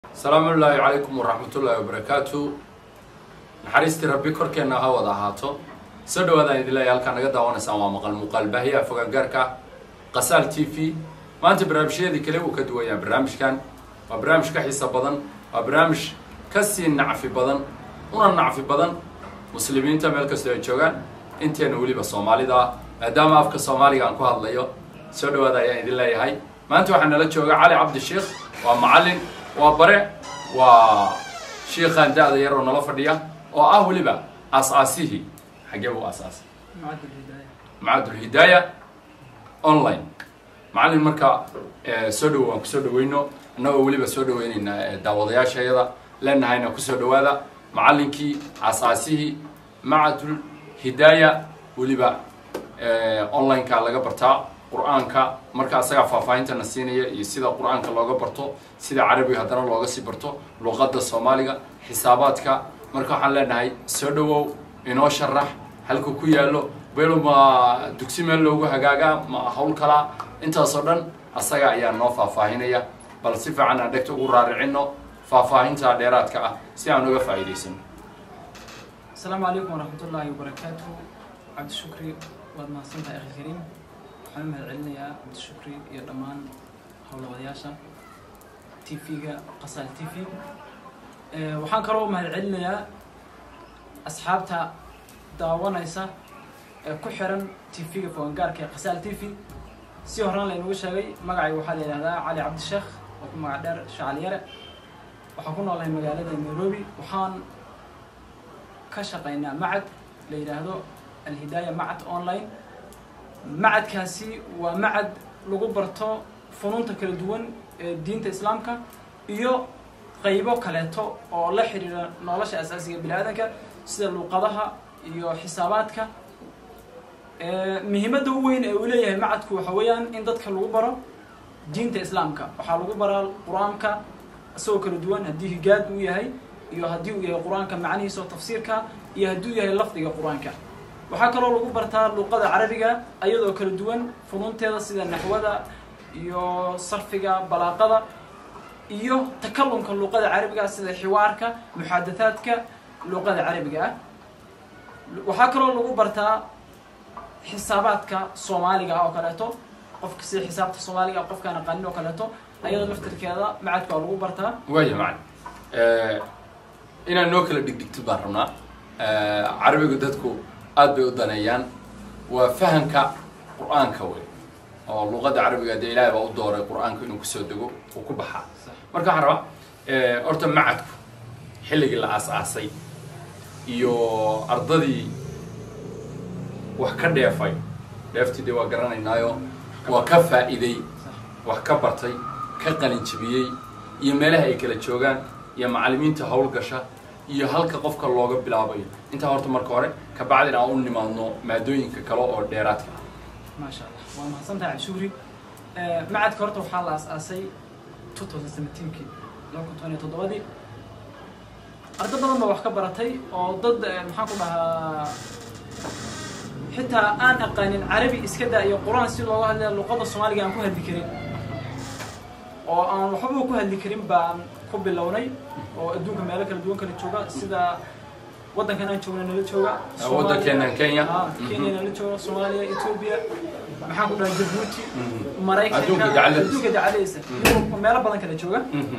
asalaamu ullaahi calaykum waraxmatullaahi wabarakaatu naxariistii rabbi korkeenna ha wada ahaato soo dhawaadaan idin leeyahay halkaa naga daawanaysaan waa maqal muuqaal baahiyaha fogaangaarka qasaal t v maanta barnaamijyadii kale uu ka duwanyaa barnaamijkan waa barnaamij ka xiiso badan waa barnaamij ka sii nacfi badan una nacfi badan muslimiinta meel kastoo ay joogaan inteena weliba soomaalida ah maadaama afka soomaaliga aan ku hadlayo soo dhawaada ayaan idin leeyahay maanta waxaa nala jooga cali cabdi sheikh waa macallin waa bare waa shiikhaan da-da yar oo nala fadhiya oo ah weliba aas-aasihii xaggee buu aas-aasay macadulhidaaya online macallin marka soo dhowo waan kusoo dhaweyno annagoo weliba soo dhaweyneyna daawadayaashayada leenahayna kusoo dhawaada macallinkii aas-aasihii macadul hidaaya weliba online-ka laga bartaa qur-aanka marka asagaa faahfaahintana siinaya iyo sida qur-aanka looga barto sida carabiga haddana looga sii barto luqadda soomaaliga xisaabaadka marka waxaan leenahay soo dhawow inoo sharax halku ku yaallo belo ma dugsi meel loogu hagaagaa ma hawl kalaa intaasoo dhan asaga ayaa noo faahfaahinaya bal si fiican aan dhegta ugu raaricino faahfaahinta dheeraadka ah si aan uga faa'iidaysano asalaamu calaykum waraxmat ullaahi wabarakaatu cabdishukri waad mahadsantahay akhi kariim waxaan u mahad celinayaa cabdishukri iyo dhammaan howlawadayaasha t v-ga qasaal t v waxaan kaloo u mahad celinayaa asxaabta daawanaysa ee ku xiran t v-ga fogangaarka ee qasaal t v si horaan laynagu sheegay magacayga waxaa la yidhahdaa cali cabdisheekh oo ku magac dheer shacaliyare waxaan ku noolahay magaalada nairobi waxaan ka shaqaynaa macad la yidhaahdo alhidaaya macad online macadkaasi waa macad lagu barto funuunta kala duwan ee diinta islaamka iyo qaybo kaleeto oo la xidhiira nolosha asaasiga bini aadanka sida luuqadaha iyo xisaabaadka muhiimadda u weyn ee uu leeyahay macadku waxa weeyaan in dadka lagu baro diinta islaamka waxaa lagu baraa qur-aanka isagoo kala duwan haddii higaad uu yahay iyo haddii uu yahay qur-aanka macnihiisa oo tafsiirka iyo hadduu yahay lafdiga qur-aanka waxaa kaloo lagu bartaa luuqada carabiga ayadoo kala duwan funuunteeda sida naxwada iyo sarfiga balaaqada iyo takalumka luuqada carabiga sida xiwaarka muxadathaadka luuqada carabiga ah waxaa kaloo lagu bartaa xisaabaadka soomaaliga ah oo kaleeto qofka sida xisaabta soomaaliga ah qofkaan aqaanin oo kaleeto ayadoo laftirkeeda macadka waa lagu bartaa waaya macalin inaan noo kala dhigdhigtid baan rabnaa carabiga dadku aad bay u daneeyaan waa fahamka qur-aanka wey oo luqadda carabiga dee ilaahay baa u dooray qur-aanku inuu kusoo dego uu ku baxaa marka waxaan rabaa horta macadku xilligii la aas-aasay iyo ardadii wax ka dheefay dheeftii dee waa garanaynaayo waa ka faa'iiday wax ka bartay ka qalinjibiyey iyo meelaha ay kala joogaan iyo macallimiinta howlgasha iyo halka qofka looga bilaabayo intaa horta marka hore kabacdin aan u nimaadno maadooyinka kale oo dheeraadka ah maasha allah waa mahadsantahay cabdishukri macadka horta waxaa la as-aasay two thousand seventeenkii laba kun toban iyo toddobadii ardo badan baa wax ka baratay oo dad maxaan ku dhahaa xitaa aan aqaanin carabi iska daa iyo qur-aan si looga hadlaya luqada soomaaliga aan ku hadli karin oo aan waxbaba ku hadli karin baan ku bilownay oo adduunka meelo kala duwan kala jooga sida waddankan aan joogna nala jooga waddankeenan kenya kenya nala jooga soomaaliya ethoobia maxaan ku dhaha jabuuti Adduunka maraykanka gacaladiisa. adduunka gacaladiisa Yurub, meelo badan kala jooga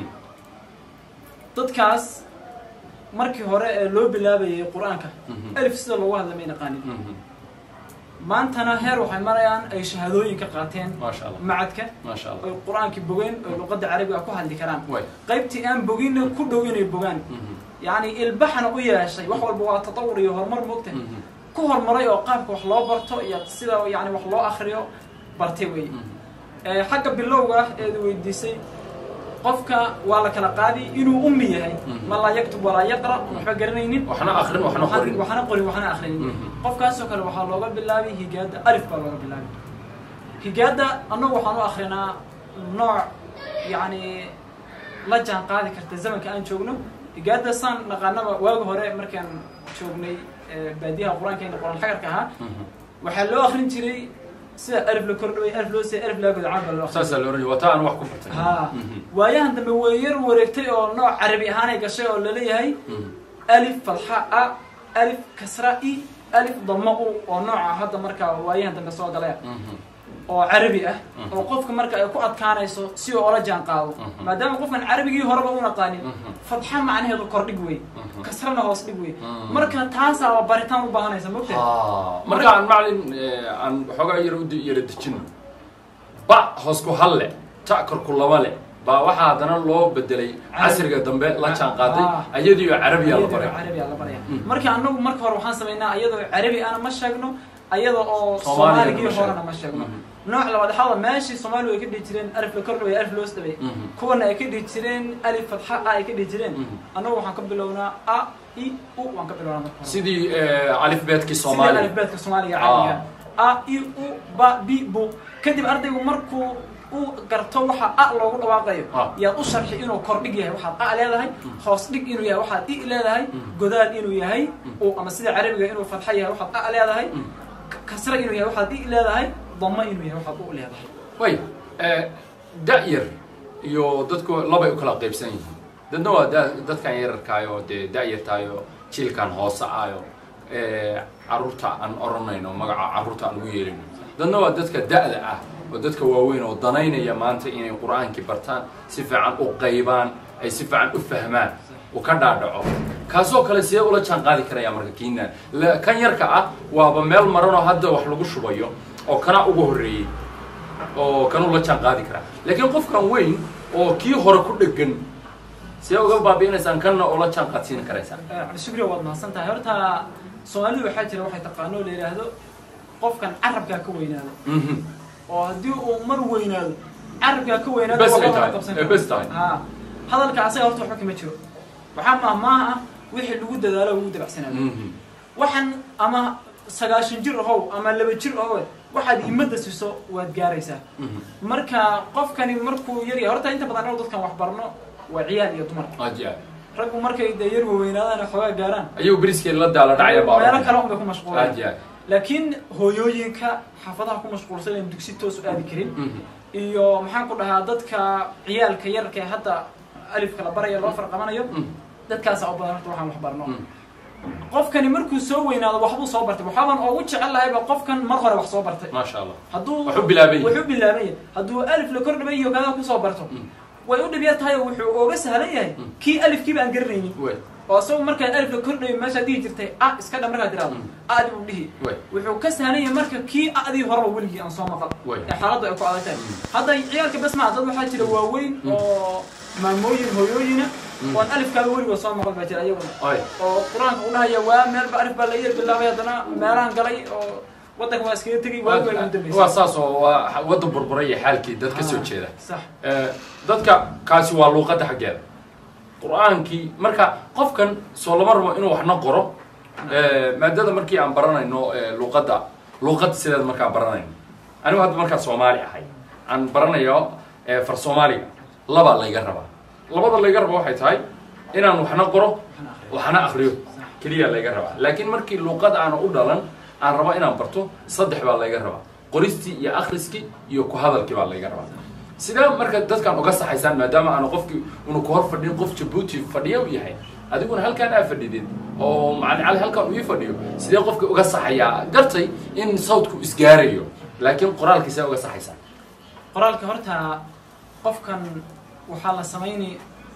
dadkaas markii hore ee loo bilaabayay qur-aanka Mhm. alif sida loogu hadla may naqaanin maantana heer waxay marayaan ay shahaadooyin ka qaateen maasha allah macadka maasha allah oy qur-aankii bogeen oy luqadda carabiga ku hadli karaan way qaybtii aan boginna ku dhow inay bogaan yacni ilbaxna u yeeshay wax walba waa tatawur iyo horumar moogta ku horumaray oo qaabka wax loo barto iyo sida yani wax loo akriyo bartay wey Eh, xagga bilowga ah eed weydiisay qofka waa la kala qaadi inuu ummi yahay Mhm. ma laa yaktub walaa yaqra waxba garanaynin waxna akrin waxna qorin waxna qorin waxna akhrinin Mhm. qofkaasoo kale waxaa looga bilaabay higaada alif baa looga bilaabay higaada annagu waxaan u akrinaa nooc yacni la jaan qaadi karta zamanka aan joogno higaada saan naqaanaba waagi hore markaan joognay eh, baadiyaha qur-aankeena qur-aan xagarka ahaa waxaa loo akrin jiray sida alif la kordhaway alif loo siiyay alif laga godo caan baa loo akhriyaa saasaa la oranaya waa taa aan wax ku bartay ha Mhm. waayahan dambe way yar wareegtay oo nooc carabi ahaanay gashay oo laleeyahay Mhm. alif fatxa a alif kasra i alif dama u oo nooca hadda markaa waayahan dambe soo galaya Mhm. oo carabi ah Mhm. oo qofka marka ay ku adkaanayso si uu ola jaan qaado Mhm. maadaama qofkan carabigii horeba u naqaanin Mhm. fatxa macnaheedu kordhig wey Mhm. kasrana hoos dhig wey Mhm. marka taasaaba baritaan u baahanaysa mogtahay Ah, marka aan macalin eh, aan waxoogaa yar u di- yara dejino ba hoos ku hal leh ta korku laba leh baa waxaa haddana loo bedelay casriga dambe la jaan qaaday Ah. ayadiyo carabiya la baray carabiya la baraya Mhm. marka anagu marka hore waxaan samaynaa ayadoo carabi ana ma sheegno ayada oo Soomaaligana ma soomaaligii sheegno. horena ma sheegno Mhm. nooc labaad waxaa meeshii soomaaligu ay ka dhihi jireen alif la kordhaway alif loos dhaway Mhm. kuwana ay ka dhihi jireen alif fatxa a ay ka dhihi jireen Mhm. annagu waxaan ka bilownaa a i u waan ka bilownaa marka hore sidii eh, alifbeedkii sidii soomaaliya alifbeedka soomaaliga caadiga a i u ba bi bu kadib ardaygu markuu u garto waxa a loogu dhawaaqayo Ah. yaad u sharxi inuu kordhig yahay waxaad a leedahay hoos dhig inuu yahay waxaad i leedahay Mm. godaal inuu yahay u ama sida carabiga inuu fatxa yahay waxaad a leedahay Mm. k- kasra inuu yahay waxaad i leedahay dama inuu yahay waxaad u leedahay way eh, da-yar iyo dadku labay u kala qaybsan yihiin dadna waa da- dadkan yararkaayo dee da-yartaayo jiilkan hoose ayo eh, caruurta aan oranayno magaca caruurta aan ugu yeelino dadna waa dadka da-da ah oo dadka waaweyn oo danaynaya maanta inay qur-aankii bartaan si fiican u qaybaan ay si fiican u fahmaan uu ka dhaadhaco kaasoo kale sidee ula jaan qaadi karaya marka kiinaan La- kan yarka ah waaba meel maranoo hadda wax lagu shubayo oo kana ugu horreeyey oo kanuu la jaan qaadi karaa laakiin qofkan weyn oo kii hore ku dhegan see uga baabi'inaysaan kanna oo la jaan qaadsiin karaysaan Eh, cabdishukri waad mahadsan tahay horta soomaalidu waxaa jira waxay taqaano la yidhaahdo qofkan carabkaa ka weynaado Mhm. oo haddii uu mar weynaado carabkaa ka weynaado Bes ay waxba tahay, lama qabsan eh, karo. bes tahay. Ha. hadalka asaga horta waxba kama jiro waxaa mahmaaha ah wixii lagu dadaalo lagu dabacsanaado Mhm. waxaan ama sagaashan jir ahow ama laba jir ahow waxaad himada siiso waad gaaraysaa Mhm. marka qofkani markuu yar yahay horta inta badan anagu dadkan wax barno waa ciyaal iyo dumar aji aad raggu markay dee yar waweynaadaan oo xoogaa gaaraan ayagu beriskeen la daala dhacaya baa meelo kale unbay ku mashquulaan aji aad laakiin hooyooyinka xaafadaha ku mashquulsan aan dugsi toos u aadi karin Mhm. iyo maxaan ku dhahaa dadka ciyaalka yarka ee hadda alifka la baraya loo farqabanayo Mhm. dadkaasa u badan horta waxaan wax barno Mhm. qofkani markuu soo weynaado waxbuu soo bartay waxaaban ugu jecel lahayba qofkan mar hore wax soo bartay maasha allah hadduu Wuxuu bilaaban yahay. wuxuu bilaaban yahay hadduu alif la kordhabay iyo kadaa kusoo barto Mhm. way u dhibya tahay oo wuxuu ooga sahlan yahay Mm. kii alifkiiba aan garanaynin way oo isagu markaa alif la kordhayo meeshaad dhihi jirtay a iska dha markaad tiraado Mm. adi buu dhihi way wuxuu ka sahlan yahay marka kii adii horeba weligii aan soo maqal Way. ee xaaladdu ay ku adag tahay Mm. hadda ciyaalka bas maa dad waxaa jira waaweyn Mm. oo maamooyin hooyooyina Mm. oon alifkaaba weligood soo maqal baa jira ayaguna ay oo qur-aanka u dhahaya waa meelba alif baa la yar bilaabay haddana meelahan galay oo waddanka waa iskaga tegay waagi waa ugu waa dambeysay saas oo waa wadda burburay iyo xaalkii dad ka soo Ah, jeeda sax Eh, dadka kaasi waa luuqadda xaggeeda qur-aankii marka qofkan soo lama rabo inuu waxna qoro Eh, maadada markii aan baranayno eh, luuqadda luuqadda sideed markaan baranayno anigu hadda markaan soomaali ahay aan baranayo eh, far soomaaliga labaa layga rabaa labada layga raba waxay tahay inaan waxna qoro waxna akriyo keliya layga rabaa laakiin markii luuqad aana u dhalan aan rabo inaan barto saddex baa layga rabaa qoristii iyo akhriskii iyo ku hadalkii baa layga rabaa sidee marka dadkan uga saxaysaan maadaama aanu qofkii unu ku hor fadhin qof jabuuti fadhiya u yahay adiguna halkaan aa fadhidid oo macalin cali halkaan uu ii fadhiyo sidee qofkii uga saxayaa gartay in sawdku isgaarayo laakiin qoraalkii see uga saxaysaan qoraalka horta qofkan waxaa la samayni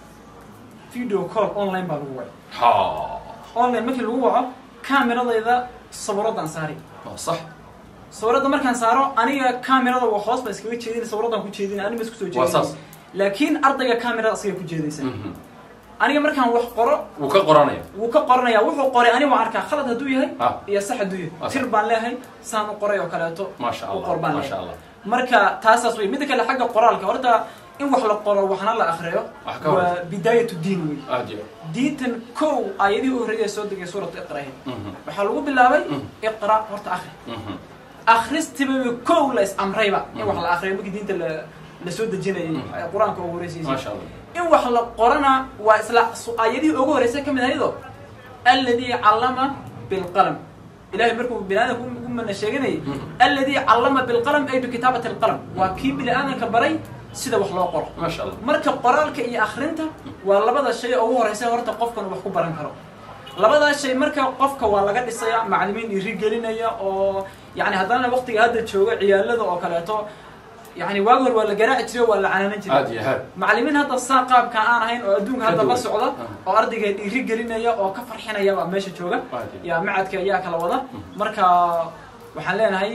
video call online baa lagu wacay ha online markii lagu waco kaameradayda sawiradaan saari waa sax sawiradda markaan saaro aniga kaamerada waa hoos baan iskaga jeedin sawiradaan ku jeedin anima isku soo Waa saas. jeedin laakiin ardayga kaamerada asaga ku jeedaysa Mhm. aniga markaan wax qoro wuu ka qoranaya wuu ka qoranaya wuxuu qoray aniga waan arkaa khalad hadduu yahay Ah. iyo sax hadduu Ah, yahay sax. tir baan leeyahay saan u qoray oo kaleeto maasha u allah qor baan maasha leeyahay allah marka taasaas wey midda kale xagga qoraalka horta in wax la qoro waxna la akriyo Wax ka hor. waa bidaayatu diin wey aad iyo diintan kow aayadihii u horreeyay soo degay suuratu iqrahi Mhm. waxaa lagu bilaabay Mm. iqra horta akri Mhm. akhristiba kow la is amrayba in wax la akriyo markii diinta la la soo dejinayay Mm. ee qur-aanka ugu horeysiisay maasha allah in wax la qorana waa isla su- aayadihii ugu horreysay ka mid ahaydo alladii callama bilqalam ilahay markuu bini aadamka u mana sheeganayay Mhm. alladii callama bilqalam ay bikitaabati alqalam waa kii bini aadamka baray sida wax loo qoro maasha allah marka qoraalka iyo akrinta waa labada shay oo ugu horeysa horta qofkan wax ku baran karo labadaas shay marka qofka waa laga dhisaya macalimiin dhiirigelinaya oo yani haddana waqtiga hadda jooga ciyaalada oo kaleeto yani waagi hor waa la garaaci jiray waa la canaanan jiray aad iyo aad macalimiin hadda saa qaabka aan ahayn oo adduunka hadda la duwan. socda Ah. oo ardayga dhiirigelinaya oo ka farxinaya baa meesha jooga Aad iyo yaa macadka ayaa kala wada marka waxaan leenahay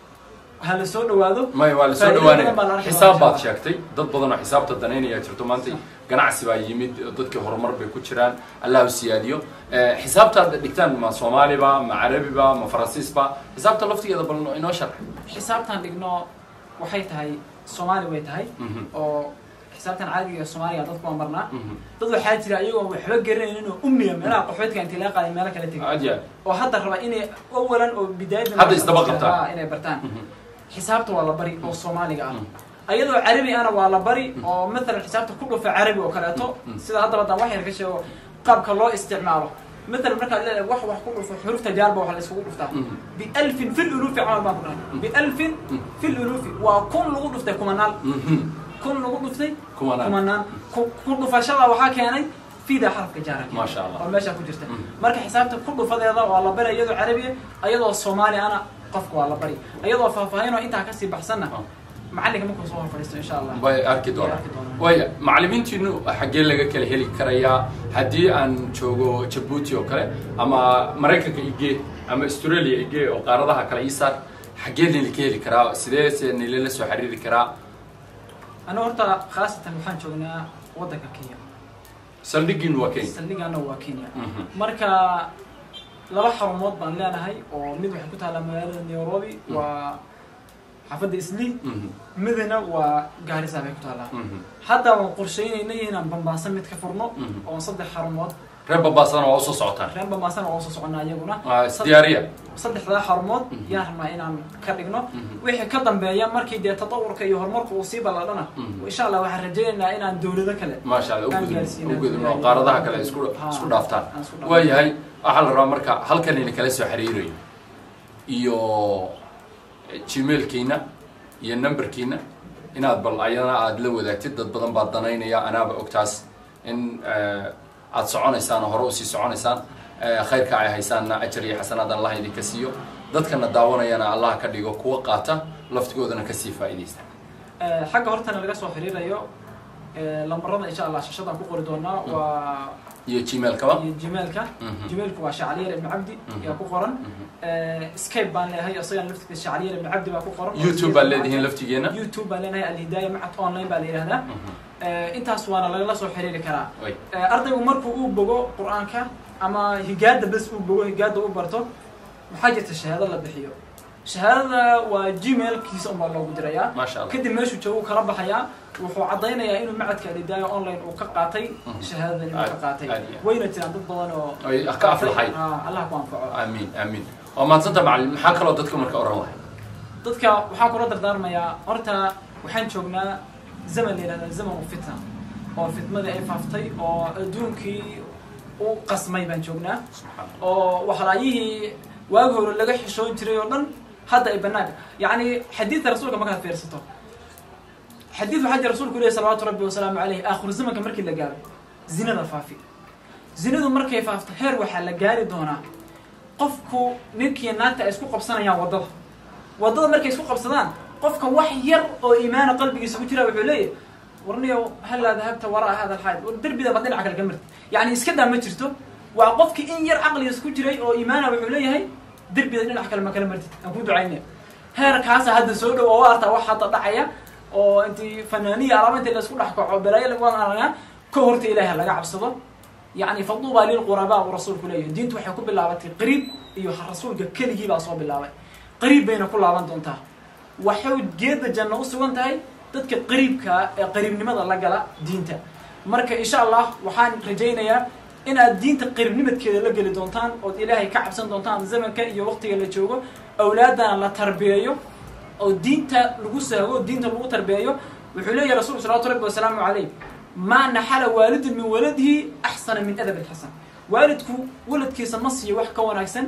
ha la soo dhawaado maya waa lasoo Faa'iido dhawaanaya badan baa la arki xisaab doonaa baad insha sheegtay dad badan oo xisaabta danaynaya jirto maanta ganacsi baa yimid dadkii horumar bay ku jiraan allah u siyaadiyo Eh, xisaabtaad dhigtaan ma soomaaliba ma carabiba ma faransiisba xisaabta laftigeeda bal inoo sharx xisaabtan dhigno waxay tahay soomaali way tahay Mhm, oo xisaabtan caadiga soomaaliga dadku waa marnaa mhm. dad waxaa jira iyagoo waxba garanaynin oo ummiya meelaha qaxoodka intii laga qaaday meelo kala tegay aad iyo aad oo hadda raba inay awalan oo bidaayada Hadda isdaba qabtaan. Ah, inay bartaan Mhm, xisaabta waa la bari oo soomaaliga ah mhm. ayadoo carabi ana waa la bari oo maalan xisaabta ku dhufa carabi oo kaleeto Mm. sida haddaba dan wax yar ka sheego qaabka loo isticmaalo maalan markaad leedahay wax wax ku dhufo xurufta jaarba waxa la isugu dhuftaa Mhm. bialfin fi lulufi camal baan ku dhahay bialfin fi lulufi waa kun lagu dhuftay kumanaal Mhm. kun lagu dhuftay Kumanaan. kumanaan ku ku dhufashada waxaa keenay fida xarafka jaara Maasha Allah. oo meesha ku jirta Mm. marka xisaabta ku dhufadeeda waa la bari iyadoo carabiya iyadoo soomaali ana qofka waa la bari iyadoo faahfaahin oo intaa kasii baxsanna Ah. macalinka markuu soo hor fadhiisto insha allah way arki Way doonaan arki doonaan. waya macalimiintiinu xaggee laga kala heli karayaa haddii aan joogo jabuuti oo kale ama maraykanka igee ama australia igee oo qaaradaha kale ii saar xaggee nila ka heli karaa sidee se nilala soo xiriiri karaa aniga horta khaasatan waxaan joognaa waddanka kenya saldhigiinu waa kenya saldhigaana waa kenya Mhm. marka laba xarumood baan leenahay oo mid waxay ku taallaa magaalada nairobi Mm. waa xaafadda isli Mhm. midna waa gaarisa bay ku taallaa Mhm. hadda waan qorsheynayna inaan bambaasan mid ka furno Mhm. oo saddex xarumood reer babaasana waa usoo socotaan reen bambaasan oo soo soconnaa iyaguna waa isdiyaariya saddexdaa xarumood Mhm. yaan rabnaa inaan ka dhigno Mhm. wixii ka dambeeya markii dee tatawurka iyo horumarka uu sii balladhana Mhm. insha allah waxaan rajaynaynaa inaan dowlado kale maasha allah Aan ugudub gaarsiinaa. ugudubno qaaradaha kale isku Ha. isku dhaaftaan Aan isku dhaafno. waayahay waxaa la rabaa marka halkan ina kala soo xiriirayo iyo gmailkiina iyo numberkiina inaad bal ayana aada la wadaagtid dad badan baa danaynaya anaaba ogtaas in eh, aad soconaysaan oo hore usii soconaysaan eh, khayrka ay haysaanna ajar iyo xasanaad allah idinka siiyo dadkana daawanayana allah ka dhigo kuwa qaata laftigoodana kasii faa'iidaysta Eh, xagga hortana laga soo xiriirayo eh, lambarada insha allah shashadaan ku qori doonaa waa iyo gmailkaba iyo gmailka Mhm. gmailku waa shacaliyar ibn cabdi Mhm. yaa ku qoran Mhm. Eh, skype baan leeyahay isagan laftigiisa shacaliyar ibn cabdi baa ku qoran youtube baad leedihiin laftigeena youtube baan leenahay alhidaaya macad online baa la yidhahdaa Mhm. Eh, intaas waana lagala soo xiriiri karaa Way. Eh, ardaygu markuu uu bogo qur-aanka ama higaada bes uu bogo higaada u barto maxaa jirta shahaado la bixiyo shahaadada waa gmailkiisa unbaa loogu dirayaa maasha allah kadib meeshuu joogo uu kala baxayaa wuxuu caddaynayaa inuu macadka alidaayo online uu ka qaatay Mhm. shahaadadan inuu ka Aad- qaatay aad iyo aad. wayna jiraan dad badan oo Ay ka aflaxay. Ah, allah ku anfaco amiin amiin waa mahadsanta macalin maxaa kaloo dadka marka oran lahay dadka waxaan kula dardaarmayaa horta waxaan joognaa zaman la yidhahda zamanu fitna oo fitmadii ay faaftay oo adduunkii u qasmay baan joognaa oo waxlaayihii waagi hore laga xishoon jiray oo dhan hadda ay banaanka yacni xadiidka rasuulka markaad fiirsato xadiid waxaa jira rasuulku lehi salawaatu rabbi wasalaamu caleyh aakhiru zamanka markii la gaaro zinada faafi zinadu markay faafto heer waxaa la gaari doonaa qofku ninkii naagta ay isku qabsanayaan waddada waddada markay isku qabsadaan qofka wax yar oo iimaana qalbigiisa ku jira wuxuu leeyahay warniyo halaa dahabta waraa hada alxayd war derbida baad dhinaca kale ka marti yacni iska daa ma jirto waa qofki in yar caqligiisa ku jiray oo iimaana wuxuu leeyahay derbida dhinaca kale ma kala martid aan ku ducaynaya heerkaasa hadda soo dhow oo artaa wax hadda dhacaya oo intii fanaaniya alaaba intii laisku dhex kaco balaayo lagaan aragnaa ka horta ilaahay laga cabsado yacni faduuba lilqurabaa uu rasuulku leeyahay diintu waxay ku bilaabatay qariib iyo rasuulka keligii baa soo bilaabay qariib bayna ku laaban doontaa waxay geedda janno u sugan tahay dadka qariibkaa ee qariibnimada la gala diinta marka insha allah waxaan rajaynayaa inaad diinta qariibnimadkeeda la geli doontaan ood ilaahay ka cabsan doontaan zamanka iyo waqtiga la joogo awlaadana la tarbiyeeyo oo diinta lagu sahgo diinta lagu tarbiyeeyo wuxuu leeyahay rasuulku salawatu rabbi wasalaamu calayh maa naxala waalidun min waladihi axsana min adab alxasan waalidku waladkiisa ma siiyo wax ka wanaagsan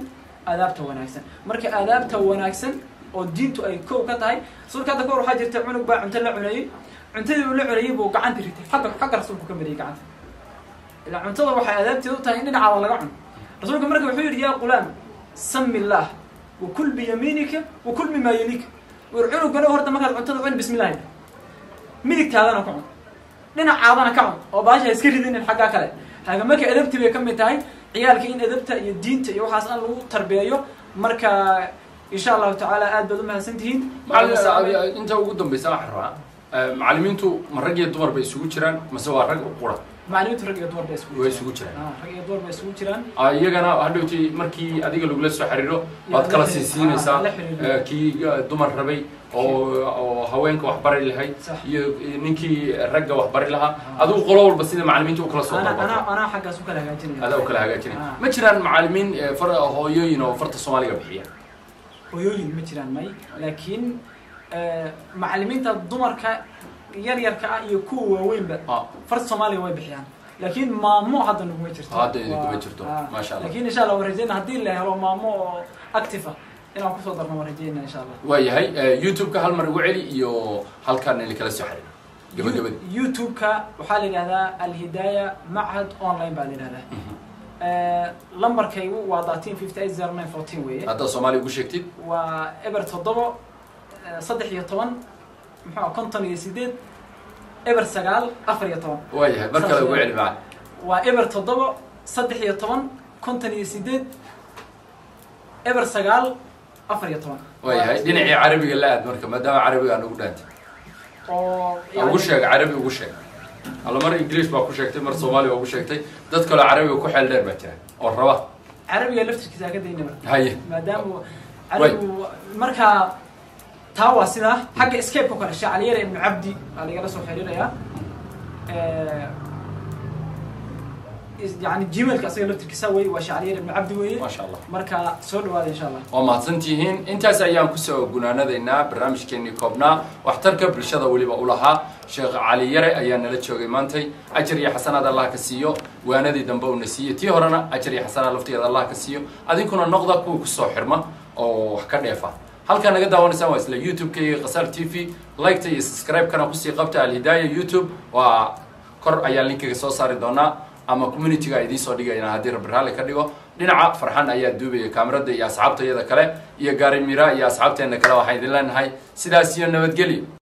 aadaabta wanaagsan marka aadaabta wanaagsan oo diintu ay kow ka tahay rasuulka hadda kahor waxaa jirta cunug baa cunto la cunayey cuntadii uu la cunayey buu gacanta ritay xagga xagga rasuulku ka mariyey gacanta ilaa cuntada waxay aadaabteedu tahay in dhinacaada laga cuno rasuulka marka wuxuu yidhi yaa qulaam sami illaah wakul biyamiinika wakul mimaa yaliika war cunugana horta markaad cuntada cun bismillahi midigtaadana ka cun dhinacaadana ka cun oo baasha iska ridinin xaggaa kale haga marka edabti bay ka mid tahay ciyaalka in edabta iyo diinta iyo waxaas aan lagu tarbiyeeyo marka insha allahu tacaala aad baad umahadsan tihiin macallin inta ugu dambeysa waxaan rabaa macallimiintu ma rag iyo dumar bay isugu jiraan mase waa rag u qura macallimiintu rag iyo dumar bay isugu way jiraan. isugu jiraan Ah, rag iyo dumar bay isugu jiraan Ah, iyagana hadhowti markii adiga lagula soo xiriiro waad la kala xiriir- siisiinaysaa ah, la xiriir. eh, kii eh, dumar rabay oo oo haweenka wax bari lahayd Sax. iyo iyo ninkii ragga wax bari lahaa adigu qolo walba sida macallimiinta u kala soo ana ana dalbato anaa xaggaas u kala hagaajinaya adaa u kala hagaajinay Ah. ma jiraan macallimiin eh, far hooyooyin oo farta soomaaliga bixiya hooyooyin ma jiraan may laakiin eh, macallimiinta dumarka yaryarka ah iyo kuwa waaweynba Ah, farta soomaaliga way bixiyaan laakiin maamo hadda naguma jirto Hadda idin kuma Waa- jirto. ah, Masha Allah. laakiin insha allah waan rajeyna haddii la helo maamo oo active ah inaan kusoo darno waan rajeyna insha allah waayahay eh, youtube-ka hal mar igu celi iyo halkan ili kala soo xiriir gabagabadii youtube-ka waxaa la yidhahdaa alhidaaya machad online baa la yidhahdaa Eh, lambarkaygu waa datin fifty eight zero nine fourteen weeye haddaad soomaaliya ugu sheegtid waa eber toddobo eh, saddex iyo toban muxuu ah konton iyo sideed eber sagaal afar iyo toban waayahay mar kale ugu celi macallin waa eber toddobo saddex iyo toban konton iyo sideed eber sagaal afar iyo toban waayahay dhinacii carabiga la aad marka maadaama carabiga aan ugu dhaantay oo ugu sheeg carabi ugu sheeg alla mar english baa ku sheegtay mar soomaali baa ugu sheegtay dad kaloo carabiga ku xeel dheer baa jira oo raba carabiga laftirkiisa ka daynaba haye maadaama carabigu markaa taa waa sidaa xagga escape-ka kale shacaliyara ibnu cabdi baa lagala soo xiriirayaa is- yani gmailka asaga laftirkiisa wey waa shacaliyara ibnu cabdi weeye maasha allah marka soo dhawaada insha allah waa mahadsantihiin intaas ayaan kusoo gunaanadaynaa barnaamijkeenii koobnaa waxtarka bulshada weliba u lahaa sheekh cali yare ayaa nala joogay maantay ajar iyo xasanaad allah ka siiyo waanadii dambe uuna siiyey tii horena ajar iyo xasanaad laftigeeda allah ka siiyo adinkuna noqda kuwa kusoo xirma oo wax ka dheefa halkaa naga daawanaysaan waa isla youtube-ka iyo qasaar t v liketa iyo subscribe-kana kusii qabta alhidaaya youtube waa kor ayaan linkiga soo saari doonaa ama community-ga idiin soo dhigayna haddii rabbi raalli ka dhigo dhinaca farxan ayaa duubaya kaamirada iyo asxaabtayada kale iyo gaari mira iyo asxaabteena kale waxaan idin leenahay sidaas iyo nabadgelyo